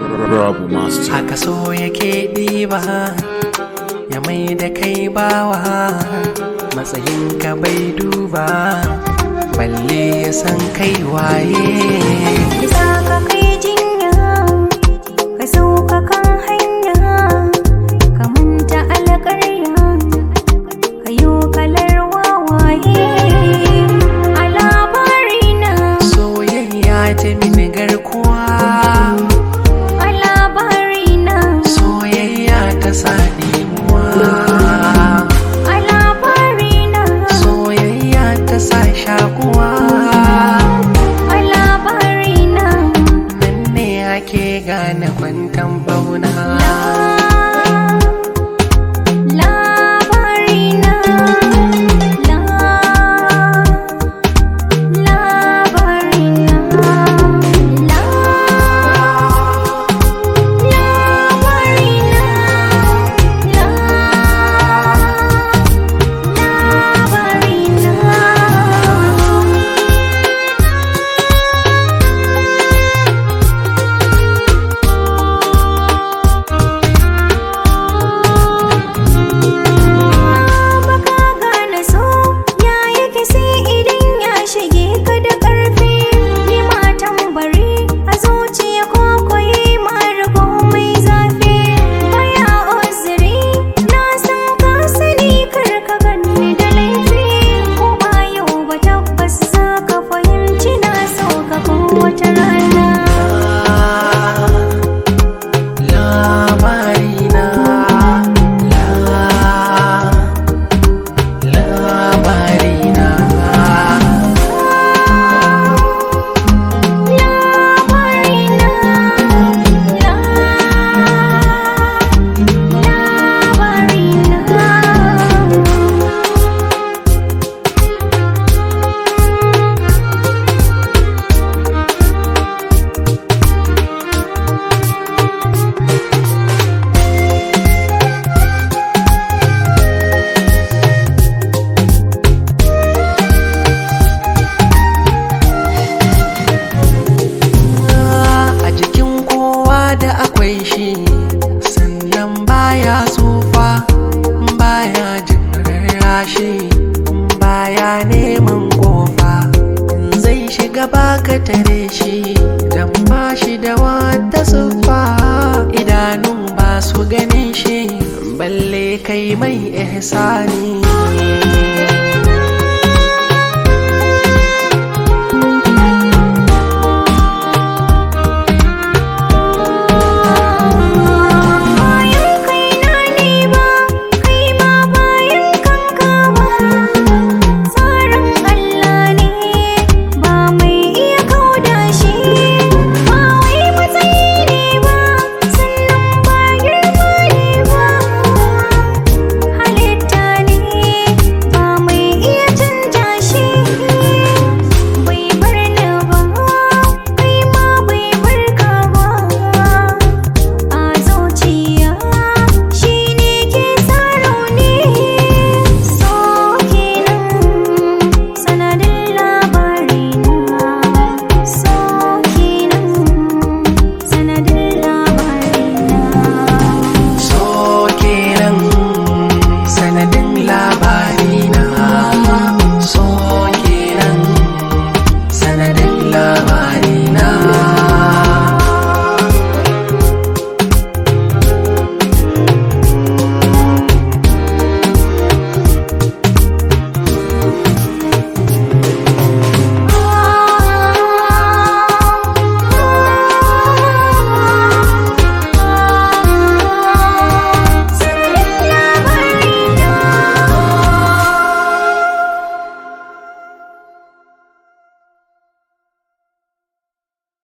Rabu Master. haka so yake ɗiba ya mai da kai bawa matsayinka bai duba balle ya san kai waye Isa ka kai jinya, ka sauka kan hanya, ka manta alƙarya, ka yi kalar wawaye. A labarina, soyayya ta mini garkuwa a labarina, soyayya ta sa ɗimuwa a labarina, soyayya ta sa shakuwa a labarina. nan ne ake gane kwantan bauna Labarina, la, labarina, la, labarina, la, labarina. baka gane so ya yake sai idan ya shige ka da ƙarfi ni matan bari a zuciya ko koyi marigo mai zafi baya uzuri na san ka sani kar ka ganni da laifi ko ba yau ba tabbas za ka fahimci na so ka kowace rana labarina la labarina Labarina, la, labarina. a jikin kowa da akwai shi sannan baya tsufa baya jin rarrashi baya neman kofa zai shiga baka tare shi dan ba shi da wata siffa idanun ba su ganin shi balle kai mai ihsani